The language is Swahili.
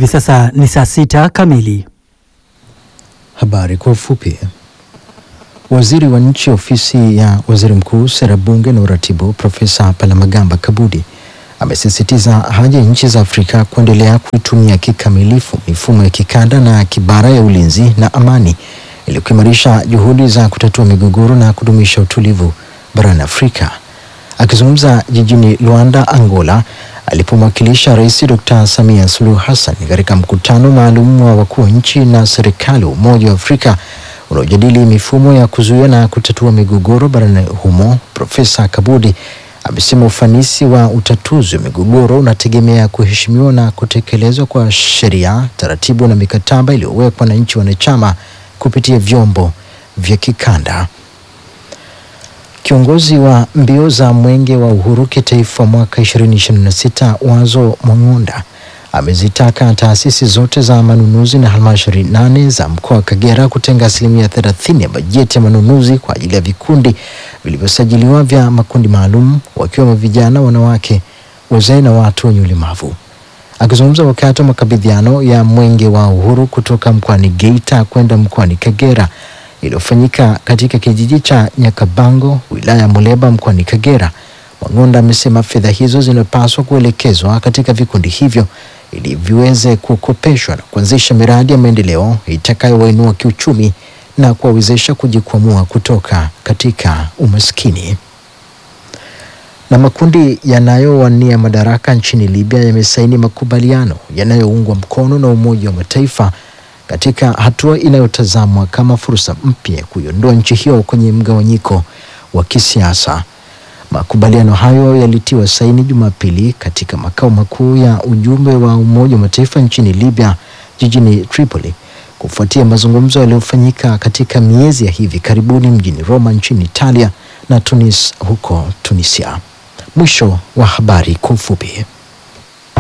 Hivi sasa ni saa sita kamili. Habari kwa ufupi. Waziri wa nchi ofisi ya waziri mkuu, sera, bunge na uratibu, Profesa Palamagamba Kabudi amesisitiza haja ya nchi za Afrika kuendelea kuitumia kikamilifu mifumo ya kikanda na kibara ya ulinzi na amani ili kuimarisha juhudi za kutatua migogoro na kudumisha utulivu barani Afrika. Akizungumza jijini Luanda, Angola, alipomwakilisha Rais Dr. Samia Suluhu Hassan katika mkutano maalum wa wakuu wa nchi na serikali wa Umoja wa Afrika unaojadili mifumo ya kuzuia na kutatua migogoro barani humo, Profesa Kabudi amesema ufanisi wa utatuzi wa migogoro unategemea kuheshimiwa na kutekelezwa kwa sheria, taratibu na mikataba iliyowekwa na nchi wanachama kupitia vyombo vya kikanda. Kiongozi wa mbio za Mwenge wa Uhuru kitaifa mwaka 2026 Wazo Mwang'onda amezitaka taasisi zote za manunuzi na halmashauri nane za mkoa wa Kagera kutenga asilimia 30 ya bajeti ya manunuzi kwa ajili ya vikundi vilivyosajiliwa vya makundi maalum wakiwemo vijana, wanawake, wazee na watu wenye ulemavu. Akizungumza wakati wa makabidhiano ya Mwenge wa Uhuru kutoka mkoani Geita kwenda mkoani Kagera iliyofanyika katika kijiji cha Nyakabango wilaya ya Muleba mkoani Kagera, Mwang'onda amesema fedha hizo zinapaswa kuelekezwa katika vikundi hivyo ili viweze kukopeshwa na kuanzisha miradi ya maendeleo itakayowainua kiuchumi na kuwawezesha kujikwamua kutoka katika umaskini. Na makundi yanayowania madaraka nchini Libya yamesaini makubaliano yanayoungwa mkono na Umoja wa Mataifa katika hatua inayotazamwa kama fursa mpya ya kuiondoa nchi hiyo kwenye mgawanyiko wa kisiasa. Makubaliano hayo yalitiwa saini Jumapili katika makao makuu ya ujumbe wa Umoja wa Mataifa nchini Libya jijini Tripoli kufuatia mazungumzo yaliyofanyika katika miezi ya hivi karibuni mjini Roma nchini Italia na Tunis huko Tunisia. Mwisho wa habari kwa ufupi.